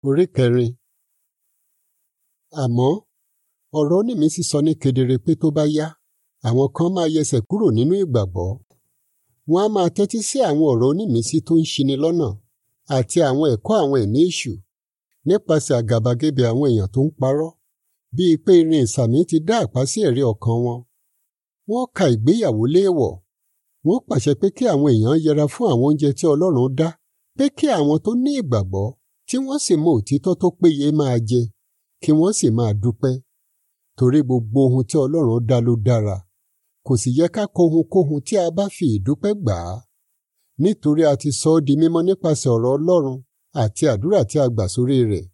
Orí kẹrin. Àmọ́ ọ̀rọ̀ onímísí sọ ní kedere pé tó bá yá àwọn kan máa yẹsẹ̀ kúrò nínú ìgbàgbọ́. Wọ́n á máa tẹ́tí sí àwọn ọ̀rọ̀ onímísí tó ń ṣini lọ́nà àti àwọn ẹ̀kọ́ àwọn ẹ̀mí èṣù nípasẹ̀ àgàbàgebè àwọn èèyàn tó ń parọ́ bíi pé irin ìsàmì ti dá àpá sí ẹ̀rí ọkàn wọn. Wọ́n ka ìgbéyàwó léèwọ̀. Wọ́n pàṣẹ pé kí àwọn èèyàn yẹra fún àwọn oúnjẹ tí Ọlọ́run dá pé kí àwọn tó ní ìgbàgbọ́ tí wọ́n sì mọ òtítọ́ tó péye máa jẹ kí wọ́n sì máa dúpẹ́. Torí gbogbo ohun tí Ọlọ́run dá ló dára. Kò sì yẹ ká kọ ohunkóhun tí a bá fi ìdúpẹ́ gbà á. Nítorí a ti sọ ọ́ di mímọ́ nípasẹ̀ ọ̀rọ̀ Ọlọ́run àti àdúrà tí a gbà sórí rẹ̀.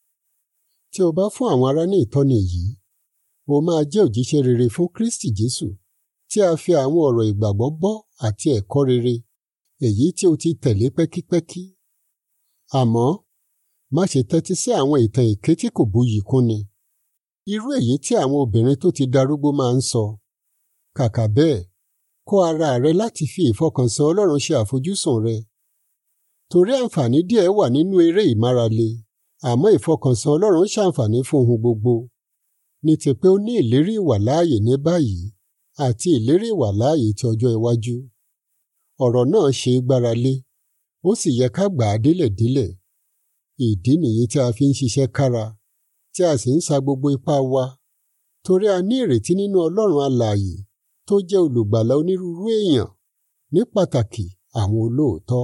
Tí o bá fún àwọn ará ní ìtọ́ni yìí, o máa jẹ́ òjíṣẹ́ rere fún Kristi Jésù tí a fi àwọn ọ̀rọ̀ ìgbàgbọ́ bọ́ àti ẹ̀kọ́ rere èyí tí o ti tẹ̀lé pẹ́kípẹ́kí. Àmọ́ má ṣe tẹ́tí sí àwọn ìtàn èké tí kò buyì kúnni. Irú èyí tí àwọn obìnrin tó ti darúgbó máa ń sọ. Kàkà bẹ́ẹ̀, kọ́ ara rẹ láti fi ìfọkànsìn Ọlọ́run ṣe àfojúsùn rẹ. Torí àǹfààní díẹ̀ wà nínú eré ìmárale, àmọ́ ìfọkànsìn Ọlọ́run ṣàǹfààní fún ohun gbogbo. Ní ti pé ó ní ìlérí ìwàláàyè ní báyìí àti ìlérí ìwàláàyè ti ọjọ́ iwájú. Ọ̀rọ̀ náà ṣe é gbára lé, ó sì yẹ ká gbà á délẹ̀délẹ̀. Ìdí nìyí tí a fi ń ṣiṣẹ́ kára, tí a sì ń sa gbogbo ipá wa. Torí a ní ìrètí nínú Ọlọ́run alààyè tó jẹ́ olùgbàlà onírúurú èèyàn, ní pàtàkì àwọn olóòótọ́.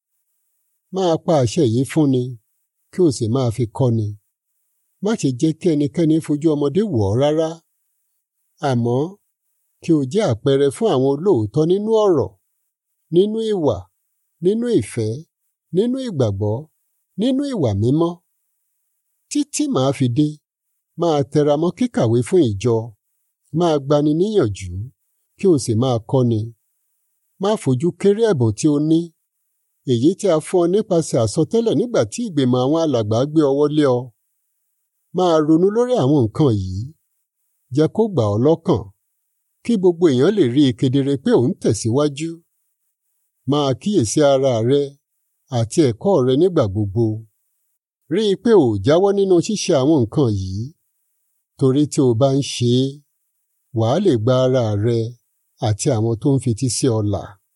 Máa pa àṣẹ yìí fúnni, kí o sì máa fi kọ́ni. Má ṣe jẹ́ kí ẹnikẹ́ni fojú ọmọdé wò ọ́ rárá. Àmọ́ kí o jẹ́ àpẹẹrẹ fún àwọn olóòótọ́ nínú ọ̀rọ̀, nínú ìwà, nínú ìfẹ́, nínú ìgbàgbọ́, nínú ìwà mímọ́. Títí màá fi dé, máa tẹra mọ́ kíkàwé fún ìjọ, máa gbani níyànjú, kí o sì máa kọ́ni. Má fojú kéré ẹ̀bùn tí o ní, èyí tí a fún ọ nípasẹ̀ àsọtẹ́lẹ̀ nígbà tí ìgbìmọ̀ àwọn alàgbà gbé ọwọ́ lé ọ. Máa ronú lórí àwọn nǹkan yìí. Jẹ́ kó gbà ọ́ lọ́kàn, kí gbogbo èèyàn lè rí i kedere pé ò ń tẹ̀síwájú. Máa kíyèsí ara rẹ àti ẹ̀kọ́ rẹ nígbà gbogbo. Rí i pé ò jáwọ́ nínú ṣíṣe àwọn nǹkan yìí. Torí tí o bá ń ṣe é, wàá lè gba ara rẹ àti àwọn tó ń fetí sí ọ là.